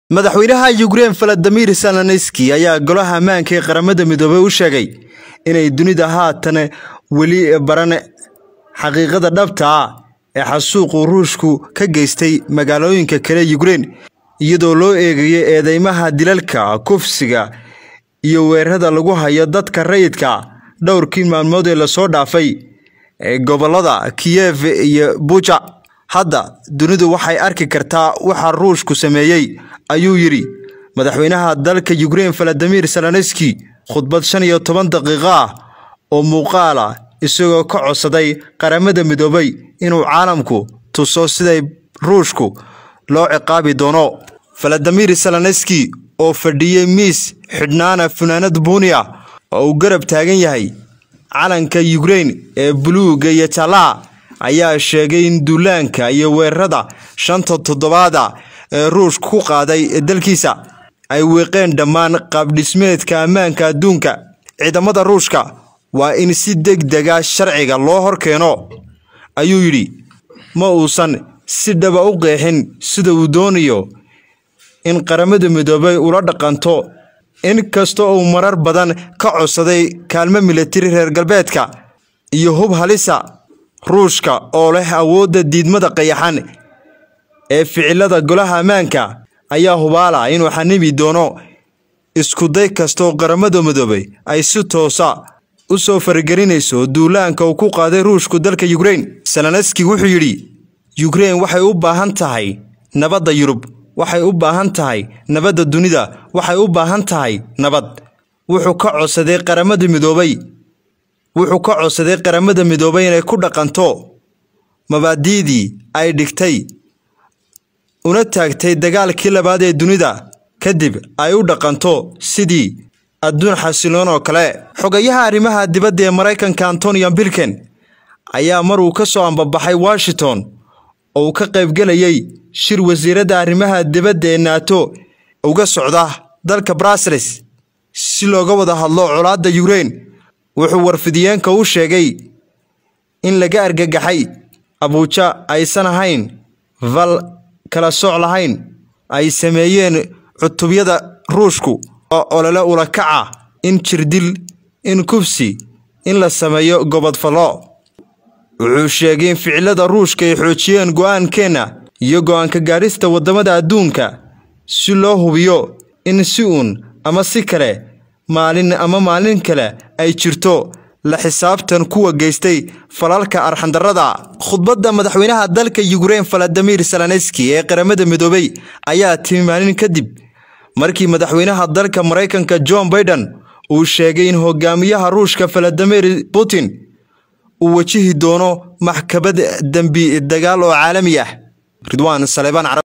madaxweynaha yukrein valadimir zelenski ayaa golaha ammaanka ee qaramada midoobay u sheegay inay dunida haatan weli baran xaqiiqada dhabta ah ee xasuuqu ruushku ka geystay magaalooyinka kale yukrein iyadoo loo eegayo eedeymaha dilalka kufsiga iyo weerarada lagu hayo dadka rayidka dhowrkii maalmood ee lasoo dhaafay ee gobolada kiyef iyo buja hadda dunidu waxay arki kartaa waxa ruushku sameeyey ayuu yidhi madaxweynaha dalka yukrein valadimir zelenski khudbad shan iyo toban daqiiqo ah oo muuqaal ah isagoo ka codsaday qaramada midoobay inuu caalamku tuso siday ruushku loo ciqaabi doono valadimir zelenski oo fadhiyey miis xidhnaana funaanad buuniya oo uu garab taagan yahay calanka yukrein ee buluuga iyo jallaha ayaa sheegay in duulaanka iyo weerarada shanta toddobaada ee ruushka ku qaaday dalkiisa ay weeqeen dhammaan qaabdhismeedka ammaanka adduunka ciidamada ruushka waa in si deg dega sharciga loo hor keeno ayuu yidhi ma uusan si dhaba u qeexin sida uu doonayo in qaramada midoobay ula dhaqanto in kasta uu marar badan ka codsaday kaalmo militari reer galbeedka iyo hub halisa ruushka oo leh awoodda diidmada qayaxan ee ficilada golaha ammaanka ayaa hubaala inuu xanimi doono iskuday kastaoo qaramada midoobay ay si toosa u soo faragelinayso duulaanka uu ku qaaday ruushku dalka yukrein zelenski wuxuu yidhi yukrein waxay u baahan tahay nabadda yurub waxay u baahan tahay nabadda dunida waxay u baahan tahay nabad wuxuu ka codsaday qaramada midoobay wuxuu ka codsaday qaramada midoobay inay ku dhaqanto mabaadi'dii ay dhigtay una taagtay dagaalkii labaad ee dunida kadib ay u dhaqanto sidii adduun xasiloon oo kale xogayaha arrimaha dibadda ee maraykanka antonian bilken ayaa mar uu ka soo ambabaxay washington oo uu ka qaybgelayay shir wasiiradda arrimaha dibadda ee naato uga socda dalka brasels si looga wada hadlo colaadda yukrein wuxuu warfidiyeenka u sheegay in laga argagaxay abuuja aysan ahayn val kala sooc lahayn ay sameeyeen cutubyada ruushku oo olole ulakaca in jirdil in kufsi in la sameeyo gobodfallo wuxuu sheegay in ficilada ruushka ay xoojiyeen go'aankeenna iyo go'aanka gaadhista waddamada adduunka si loo hubiyo in si uun ama si kale maalin ama maalin kale ay jirto la xisaabtan kuwa geystay falalka arxandarrada khudbadda madaxweynaha dalka yukrein valadimir zelenski ee qaramada midoobay ayaa timi maalin kadib markii madaxweynaha dalka maraykanka john baiden uu sheegay in hogaamiyaha ruushka valadimir putin uu wajihi doono maxkamad dembi dagaal oo caalami ah ridwaan saleebaan